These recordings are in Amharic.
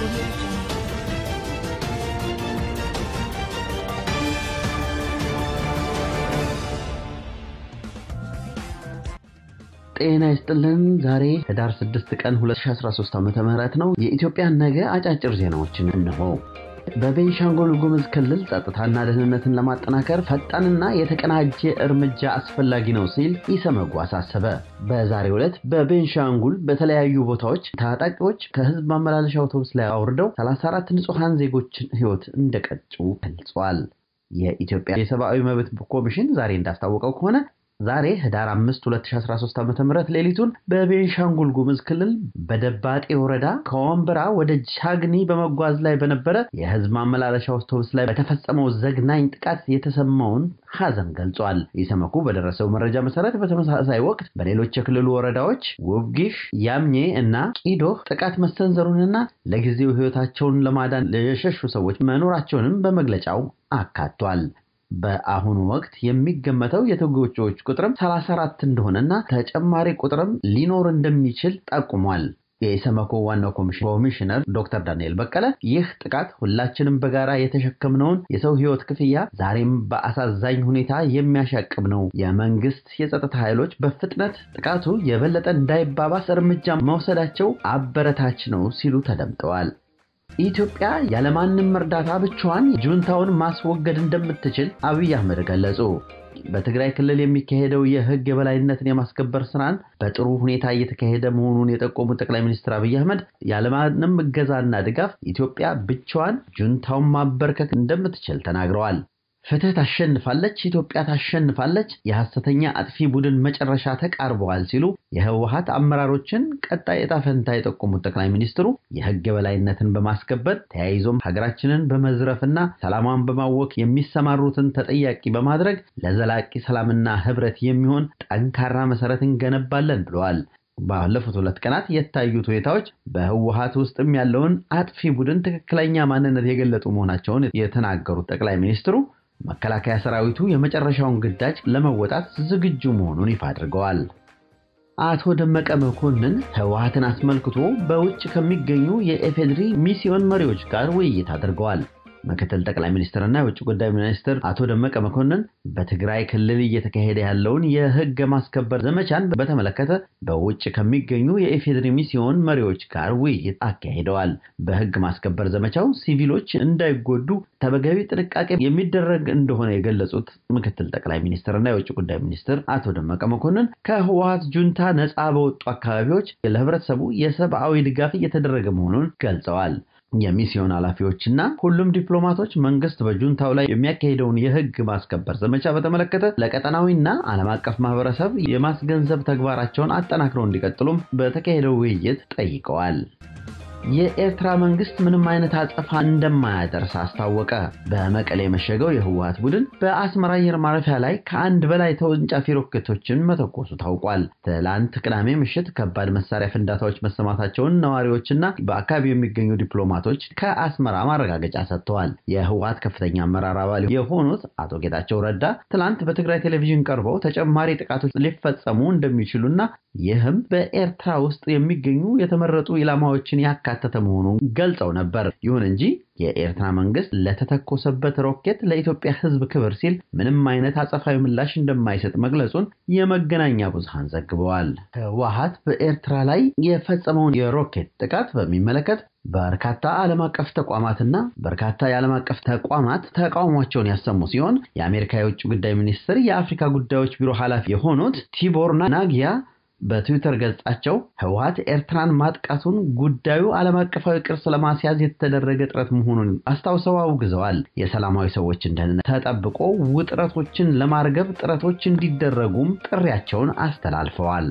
Audio Jungle. ጤና ይስጥልን። ዛሬ ህዳር 6 ቀን 2013 ዓ.ም ነው። የኢትዮጵያን ነገ አጫጭር ዜናዎችን እንሆ። በቤንሻንጉል ጉሙዝ ክልል ጸጥታና ደህንነትን ለማጠናከር ፈጣንና የተቀናጀ እርምጃ አስፈላጊ ነው ሲል ኢሰመጉ አሳሰበ። በዛሬው ዕለት በቤንሻንጉል በተለያዩ ቦታዎች ታጣቂዎች ከህዝብ ማመላለሻ አውቶቡስ ላይ አውርደው 34 ንጹሐን ዜጎችን ህይወት እንደቀጩ ገልጿል። የኢትዮጵያ የሰብአዊ መብት ኮሚሽን ዛሬ እንዳስታወቀው ከሆነ ዛሬ ህዳር 5 2013 ዓ.ም ሌሊቱን በቤንሻንጉል ጉሙዝ ክልል በደባጤ ወረዳ ከወንበራ ወደ ቻግኒ በመጓዝ ላይ በነበረ የህዝብ ማመላለሻ አውቶቡስ ላይ በተፈጸመው ዘግናኝ ጥቃት የተሰማውን ሐዘን ገልጿል። ኢሰመኩ በደረሰው መረጃ መሰረት በተመሳሳይ ወቅት በሌሎች የክልሉ ወረዳዎች ውብጊሽ፣ ያምኜ እና ቂዶህ ጥቃት መሰንዘሩንና ለጊዜው ህይወታቸውን ለማዳን የሸሹ ሰዎች መኖራቸውንም በመግለጫው አካቷል። በአሁኑ ወቅት የሚገመተው የተጎጂዎች ቁጥርም 34 እንደሆነና ተጨማሪ ቁጥርም ሊኖር እንደሚችል ጠቁሟል። የኢሰመኮ ዋናው ኮሚሽነር ዶክተር ዳንኤል በቀለ ይህ ጥቃት ሁላችንም በጋራ የተሸከምነውን የሰው ህይወት ክፍያ ዛሬም በአሳዛኝ ሁኔታ የሚያሻቅብ ነው። የመንግስት የጸጥታ ኃይሎች በፍጥነት ጥቃቱ የበለጠ እንዳይባባስ እርምጃ መውሰዳቸው አበረታች ነው ሲሉ ተደምጠዋል። ኢትዮጵያ ያለማንም እርዳታ ብቻዋን ጁንታውን ማስወገድ እንደምትችል አብይ አህመድ ገለጹ። በትግራይ ክልል የሚካሄደው የህግ የበላይነትን የማስከበር ስራን በጥሩ ሁኔታ እየተካሄደ መሆኑን የጠቆሙት ጠቅላይ ሚኒስትር አብይ አህመድ ያለማንም እገዛና ድጋፍ ኢትዮጵያ ብቻዋን ጁንታውን ማበርከክ እንደምትችል ተናግረዋል። ፍትህ ታሸንፋለች፣ ኢትዮጵያ ታሸንፋለች፣ የሐሰተኛ አጥፊ ቡድን መጨረሻ ተቃርበዋል ሲሉ የህወሀት አመራሮችን ቀጣይ ዕጣ ፈንታ የጠቆሙት ጠቅላይ ሚኒስትሩ የህግ የበላይነትን በማስከበር ተያይዞም ሀገራችንን በመዝረፍና ሰላሟን በማወክ የሚሰማሩትን ተጠያቂ በማድረግ ለዘላቂ ሰላምና ህብረት የሚሆን ጠንካራ መሰረት እንገነባለን ብለዋል። ባለፉት ሁለት ቀናት የታዩት ሁኔታዎች በህወሀት ውስጥም ያለውን አጥፊ ቡድን ትክክለኛ ማንነት የገለጡ መሆናቸውን የተናገሩት ጠቅላይ ሚኒስትሩ መከላከያ ሰራዊቱ የመጨረሻውን ግዳጅ ለመወጣት ዝግጁ መሆኑን ይፋ አድርገዋል። አቶ ደመቀ መኮንን ህወሀትን አስመልክቶ በውጭ ከሚገኙ የኢፌዴሪ ሚስዮን መሪዎች ጋር ውይይት አድርገዋል። ምክትል ጠቅላይ ሚኒስትርና የውጭ ጉዳይ ሚኒስትር አቶ ደመቀ መኮንን በትግራይ ክልል እየተካሄደ ያለውን የህግ ማስከበር ዘመቻን በተመለከተ በውጭ ከሚገኙ የኢፌዴሪ ሚስዮን መሪዎች ጋር ውይይት አካሂደዋል። በህግ ማስከበር ዘመቻው ሲቪሎች እንዳይጎዱ ተገቢ ጥንቃቄ የሚደረግ እንደሆነ የገለጹት ምክትል ጠቅላይ ሚኒስትርና የውጭ ጉዳይ ሚኒስትር አቶ ደመቀ መኮንን ከህወሀት ጁንታ ነፃ በወጡ አካባቢዎች ለህብረተሰቡ የሰብአዊ ድጋፍ እየተደረገ መሆኑን ገልጸዋል። የሚስዮን ኃላፊዎችና ሁሉም ዲፕሎማቶች መንግስት በጁንታው ላይ የሚያካሂደውን የህግ ማስከበር ዘመቻ በተመለከተ ለቀጠናዊና ዓለም አቀፍ ማህበረሰብ የማስገንዘብ ተግባራቸውን አጠናክረው እንዲቀጥሉም በተካሄደው ውይይት ጠይቀዋል። የኤርትራ መንግስት ምንም አይነት አጸፋ እንደማያደርስ አስታወቀ። በመቀሌ የመሸገው የህወሀት ቡድን በአስመራ አየር ማረፊያ ላይ ከአንድ በላይ ተወንጫፊ ሮኬቶችን መተኮሱ ታውቋል። ትላንት ቅዳሜ ምሽት ከባድ መሳሪያ ፍንዳታዎች መሰማታቸውን ነዋሪዎችና በአካባቢው የሚገኙ ዲፕሎማቶች ከአስመራ ማረጋገጫ ሰጥተዋል። የህወሀት ከፍተኛ አመራር አባል የሆኑት አቶ ጌታቸው ረዳ ትላንት በትግራይ ቴሌቪዥን ቀርበው ተጨማሪ ጥቃቶች ሊፈጸሙ እንደሚችሉና ይህም በኤርትራ ውስጥ የሚገኙ የተመረጡ ኢላማዎችን ያካተተ መሆኑን ገልጸው ነበር። ይሁን እንጂ የኤርትራ መንግስት ለተተኮሰበት ሮኬት ለኢትዮጵያ ሕዝብ ክብር ሲል ምንም አይነት አጸፋዊ ምላሽ እንደማይሰጥ መግለጹን የመገናኛ ብዙሃን ዘግበዋል። ህወሀት በኤርትራ ላይ የፈጸመውን የሮኬት ጥቃት በሚመለከት በርካታ ዓለም አቀፍ ተቋማትና በርካታ የዓለም አቀፍ ተቋማት ተቃውሟቸውን ያሰሙ ሲሆን የአሜሪካ የውጭ ጉዳይ ሚኒስትር የአፍሪካ ጉዳዮች ቢሮ ኃላፊ የሆኑት ቲቦር ናጊያ በትዊተር ገጻቸው ህወሀት ኤርትራን ማጥቃቱን ጉዳዩ ዓለም አቀፋዊ ቅርስ ለማስያዝ የተደረገ ጥረት መሆኑን አስታውሰው አውግዘዋል። የሰላማዊ ሰዎችን ደህንነት ተጠብቆ ውጥረቶችን ለማርገብ ጥረቶች እንዲደረጉም ጥሪያቸውን አስተላልፈዋል።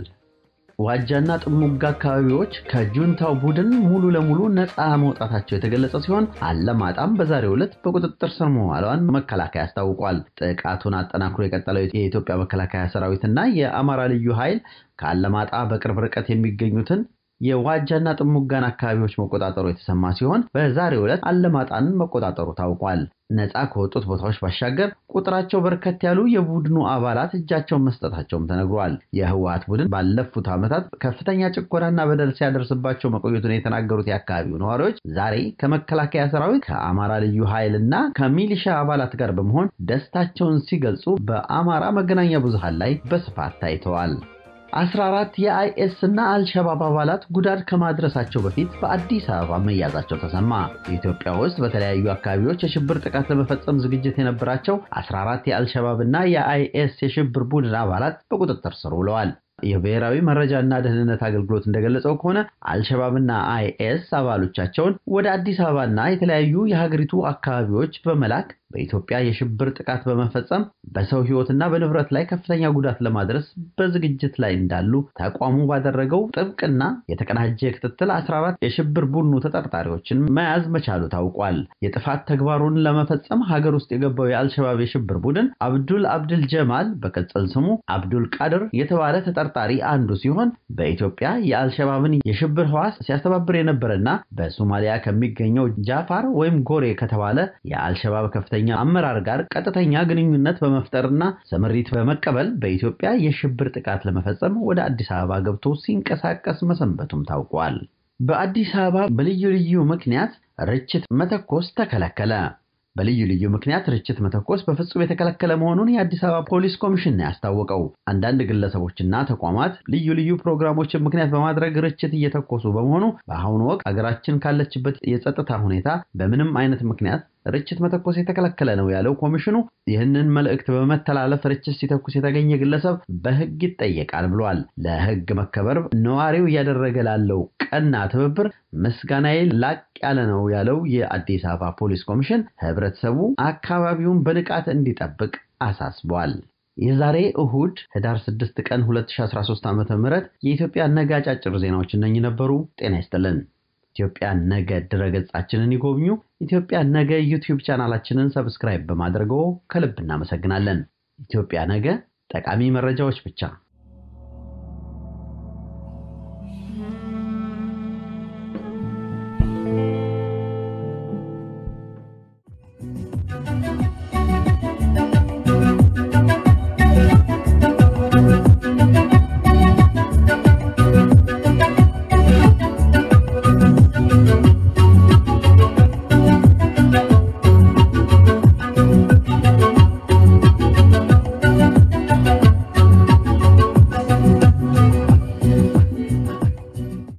ዋጃና ጥሙጋ አካባቢዎች ከጁንታው ቡድን ሙሉ ለሙሉ ነፃ መውጣታቸው የተገለጸ ሲሆን አለማጣም በዛሬው ዕለት በቁጥጥር ስር መዋሏን መከላከያ አስታውቋል። ጥቃቱን አጠናክሮ የቀጠለው የኢትዮጵያ መከላከያ ሰራዊትና የአማራ ልዩ ኃይል ከአለማጣ በቅርብ ርቀት የሚገኙትን የዋጃና ጥሙጋን አካባቢዎች መቆጣጠሩ የተሰማ ሲሆን በዛሬው ዕለት አለማጣን መቆጣጠሩ ታውቋል። ነፃ ከወጡት ቦታዎች ባሻገር ቁጥራቸው በርከት ያሉ የቡድኑ አባላት እጃቸውን መስጠታቸውም ተነግሯል። የህወሓት ቡድን ባለፉት ዓመታት ከፍተኛ ጭቆናና በደል ሲያደርስባቸው መቆየቱን የተናገሩት የአካባቢው ነዋሪዎች ዛሬ ከመከላከያ ሰራዊት፣ ከአማራ ልዩ ኃይል እና ከሚሊሻ አባላት ጋር በመሆን ደስታቸውን ሲገልጹ በአማራ መገናኛ ብዙሃን ላይ በስፋት ታይተዋል። 14 የአይኤስ እና አልሸባብ አባላት ጉዳት ከማድረሳቸው በፊት በአዲስ አበባ መያዛቸው ተሰማ። ኢትዮጵያ ውስጥ በተለያዩ አካባቢዎች የሽብር ጥቃት ለመፈጸም ዝግጅት የነበራቸው 14 የአልሸባብ እና የአይኤስ የሽብር ቡድን አባላት በቁጥጥር ስር ውለዋል። የብሔራዊ መረጃና ደህንነት አገልግሎት እንደገለጸው ከሆነ አልሸባብና አይኤስ አባሎቻቸውን ወደ አዲስ አበባና የተለያዩ የሀገሪቱ አካባቢዎች በመላክ በኢትዮጵያ የሽብር ጥቃት በመፈጸም በሰው ሕይወትና በንብረት ላይ ከፍተኛ ጉዳት ለማድረስ በዝግጅት ላይ እንዳሉ ተቋሙ ባደረገው ጥብቅና የተቀናጀ ክትትል 14 የሽብር ቡድኑ ተጠርጣሪዎችን መያዝ መቻሉ ታውቋል። የጥፋት ተግባሩን ለመፈጸም ሀገር ውስጥ የገባው የአልሸባብ የሽብር ቡድን አብዱል አብድል ጀማል በቅጽል ስሙ አብዱል ቃድር የተባለ ተጠርጣሪ አንዱ ሲሆን በኢትዮጵያ የአልሸባብን የሽብር ህዋስ ሲያስተባብር የነበረና በሶማሊያ ከሚገኘው ጃፋር ወይም ጎሬ ከተባለ የአልሸባብ ከፍተኛ አመራር ጋር ቀጥተኛ ግንኙነት በመፍጠርና ስምሪት በመቀበል በኢትዮጵያ የሽብር ጥቃት ለመፈጸም ወደ አዲስ አበባ ገብቶ ሲንቀሳቀስ መሰንበቱም ታውቋል። በአዲስ አበባ በልዩ ልዩ ምክንያት ርችት መተኮስ ተከለከለ። በልዩ ልዩ ምክንያት ርችት መተኮስ በፍጹም የተከለከለ መሆኑን የአዲስ አበባ ፖሊስ ኮሚሽን ነው ያስታወቀው። አንዳንድ ግለሰቦችና ተቋማት ልዩ ልዩ ፕሮግራሞችን ምክንያት በማድረግ ርችት እየተኮሱ በመሆኑ በአሁኑ ወቅት ሀገራችን ካለችበት የጸጥታ ሁኔታ በምንም አይነት ምክንያት ርችት መተኮስ የተከለከለ ነው ያለው ኮሚሽኑ ይህንን መልእክት በመተላለፍ ርችት ሲተኩስ የተገኘ ግለሰብ በሕግ ይጠየቃል ብሏል። ለሕግ መከበር ነዋሪው እያደረገ ላለው ቀና ትብብር ምስጋናዬ ላቅ ያለ ነው ያለው የአዲስ አበባ ፖሊስ ኮሚሽን ህብረተሰቡ አካባቢውን በንቃት እንዲጠብቅ አሳስቧል። የዛሬ እሁድ ህዳር 6 ቀን 2013 ዓ.ም የኢትዮጵያ ነገ አጫጭር ዜናዎች እነኚህ ነበሩ። ጤና ይስጥልን። ኢትዮጵያ ነገ ድረገጻችንን ይጎብኙ። ኢትዮጵያ ነገ ዩቲዩብ ቻናላችንን ሰብስክራይብ በማድረገው ከልብ እናመሰግናለን። ኢትዮጵያ ነገ ጠቃሚ መረጃዎች ብቻ